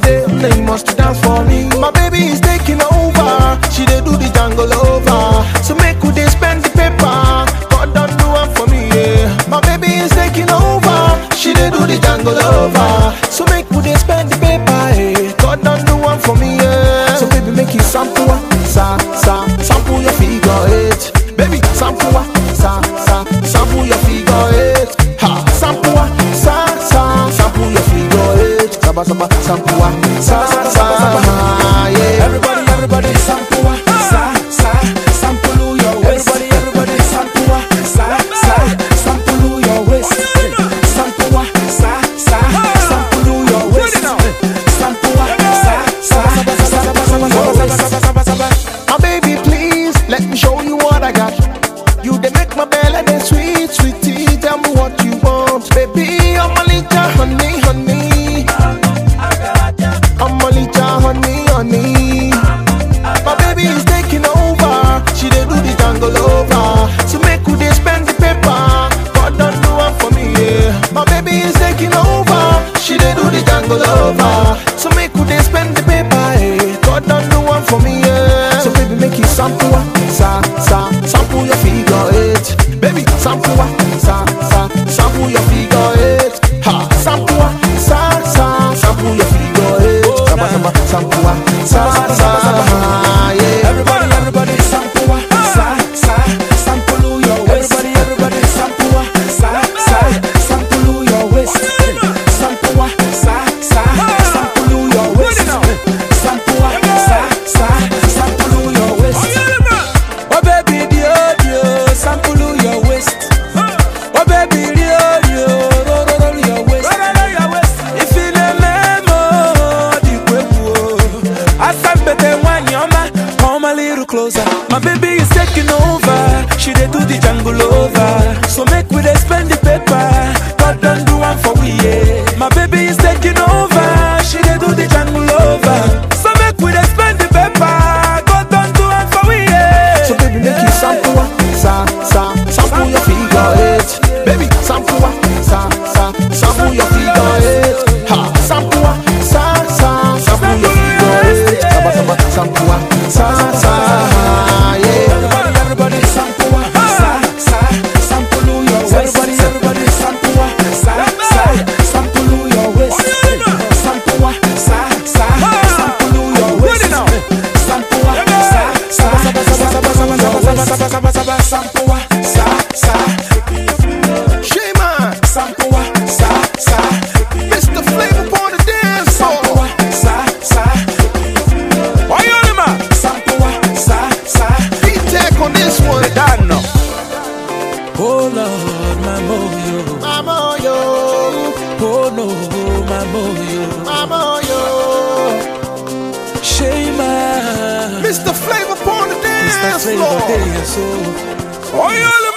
say, now you must dance for me. My baby is taking over. She dey do the jungle over. So make we dey spend the paper. God don't do one for me, yeah. My baby is taking over. She dey do the jungle over. So make we dey spend the paper, eh. God don't do one for me, yeah. So baby, make you sample, ah, sa sa, sample your figure eight. Baby, sample, ah, sa sa, sample your figure eight. Ha, sample, ah, sa sa, sample your figure eight. Saba saba, sample, ah, sa sa, yeah. Everybody, everybody, sample wa, sa sa, sample your waist. Everybody, everybody, sample wa, sa sa, sample your waist. Sample wa, sa sa, sample your waist. Sample wa, sa sa, My baby, please let me show you what I got. You they make my belly then sweet, sweetie. Tell me what you want, baby. I'm a little honey, honey. I'm a little honey, honey. My baby is taking over. She dey do the jungle over. So make we dey spend the paper. God don't do one for me, yeah. My baby is taking over. She dey do the jungle over. So make we dey spend the paper, eh. God don't do one for me, yeah. So baby make you sample, ah, sa sa, sample your figure eight. Baby sample, ah, sa sa, sample your figure eight. Ha, sample, ah, sa sa, sample your figure eight. Saba saba, sample, ah, sa sa, yeah. Everybody, everybody, sample wa, sa sa, sample your waist. Everybody, everybody, sample wa, sa sa, sample your waist. Sample wa, sa sa, sample your waist. Sample wa, sa sa, sample your waist. Oh baby, dio dio, sample your waist. Oh baby, dio dio, roll roll roll your waist. If you the memo, the kwebu. Asambete wanyoma, come a little closer. My baby is taking over. She dey do the jungle over. So make we dey spend the paper. God don't do one for we, yeah. My baby is taking over. She dey do the jungle over. So make we dey spend the paper. God don't do one for we, yeah. So baby make you sample ah, sa sa, sample your figure eight. Baby sample ah, sa sa, sample your figure eight. Ha, sample ah, sa sa, sample your figure eight. Saba saba, sample ah, sa sa, yeah. Everybody, everybody, sample wa, sa sa, sample your waist. Everybody, everybody, sample wa, sa sa, sample your waist. Sample wa, sa sa, sample your waist. Sample wa, sa sa, sample wa, sa sa, Shema, sample wa, sa sa, Mr. Flavor on the dance sample floor. wa, sa sa. Oyolima, sample wa, sa sa. D-Tech on this one. Dano. Oh Lord, my moyo. Mama yo, Oh no, my moyo. mama yo. Shema. Mr. Flavor on the Mr. dance Flavor floor. Day, so. Oyole.